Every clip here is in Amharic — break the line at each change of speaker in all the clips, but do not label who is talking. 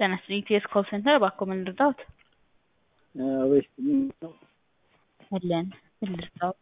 ጤና ይስጥልኝ ኢቲኤስ ኮል ሴንተር እባክዎ ምን ልርዳዎት?
ወይስ
አለን ምን ልርዳዎት?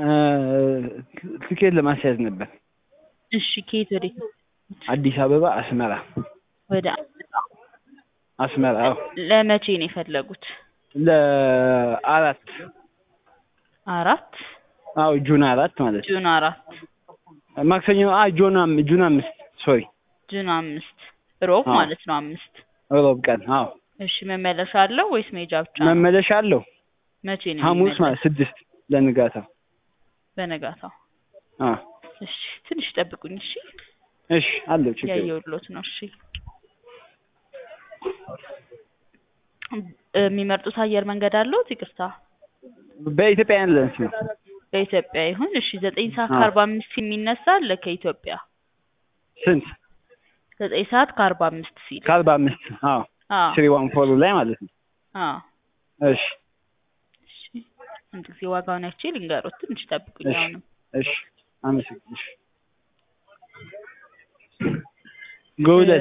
ትኬት ለማስያዝ ነበር።
እሺ ከየት ወዴት ነው?
አዲስ አበባ አስመራ
ወደ
አስመራ አዎ
ለመቼ ነው የፈለጉት?
ለአራት
አራት
አዎ ጁን አራት ማለት ነው።
ጁን አራት
ማክሰኞ አ ጁን አም ጁን አምስት ሶሪ
ጁን አምስት ሮብ
አዎ።
ማለት ነው አምስት
ሮብ ቀን አዎ
እሺ መመለሻ አለው ወይስ መሄጃ ብቻ ነው?
መመለሻ አለው
መቼ ነው
ሐሙስ
የሚመለስ?
ማለት ስድስት ለንጋታው
በነጋታው
አ
እሺ ትንሽ ጠብቁኝ እሺ
እሺ አለው ችግር የለም።
ያየሁልዎት ነው እሺ የሚመርጡት አየር መንገድ አለዎት ይቅርታ
በኢትዮጵያ ኤርላይንስ ነው።
በኢትዮጵያ ይሁን እሺ ዘጠኝ ሰዓት
አዎ።
ከአርባ አምስት የሚነሳ አለ ከኢትዮጵያ
ስንት
ዘጠኝ ሰዓት ከአርባ አምስት ሲል
ከአርባ አምስት አዎ
አዎ
ስሪ ዋን ፎር ላይ ማለት ነው።
አዎ
እሺ
እሺ አንድ ጊዜ ዋጋውን አይቼ ልንገሮት ትንሽ ጠብቁኝ
እሺ
አሁንም
እሺ አመሰግንሽ ጎልደን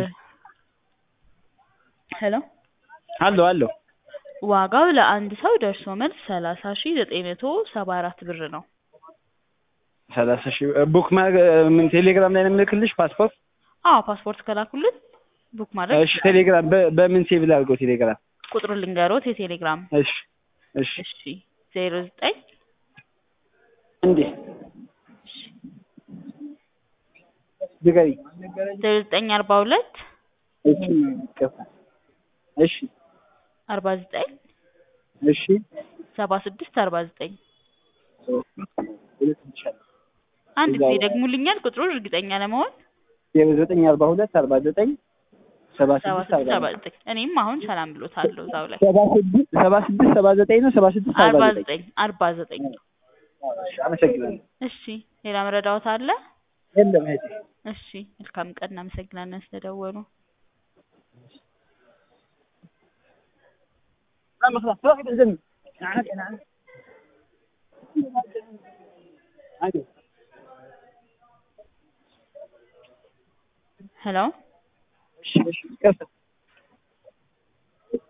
ሄሎ
አለው አለው
ዋጋው ለአንድ ሰው ደርሶ መልስ ሰላሳ ሺ ዘጠኝ መቶ ሰባ አራት ብር ነው
ሰላሳ ሺህ ቡክ ማድረግ ምን ቴሌግራም ላይ ነው የምልክልሽ ፓስፖርት
አዎ ፓስፖርት ከላኩልን ቡክ ማድረግ
እሺ ቴሌግራም በ- በምን ሴቭ ላድርገው ቴሌግራም
ቁጥሩን ልንገሮት የቴሌግራም
እሺ እሺ
እሺ ዜሮ ዘጠኝ
እንዴ ንገሪ
ዜሮ ዘጠኝ አርባ ሁለት
እሺ ይቅርታ እሺ
አርባ ዘጠኝ
እሺ
ሰባ ስድስት አርባ ዘጠኝ
ሁለት ይቻላል
አንድ ጊዜ ደግሙልኛል ቁጥሩን እርግጠኛ ለመሆን
ዜሮ ዘጠኝ አርባ ሁለት አርባ ዘጠኝ ሰባ
ሰባ
ስድስት
ስድስት
አርባ
ሰባ ዘጠኝ እኔም አሁን ሰላም ብሎታለሁ እዛው ላይ
ሰባ ስድስት ሰባ ስድስት ሰባ ዘጠኝ ነው ሰባ ስድስት
አርባ
አርባ ዘጠኝ
ዘጠኝ አርባ ዘጠኝ
እሺ አመሰግናለሁ
እሺ ሌላ መረዳዎት አለ
የለም እህቴ
እሺ መልካም ቀን እናመሰግናለን ስለደወሉ ሄሎ
እሺ እሺ ይቅርታ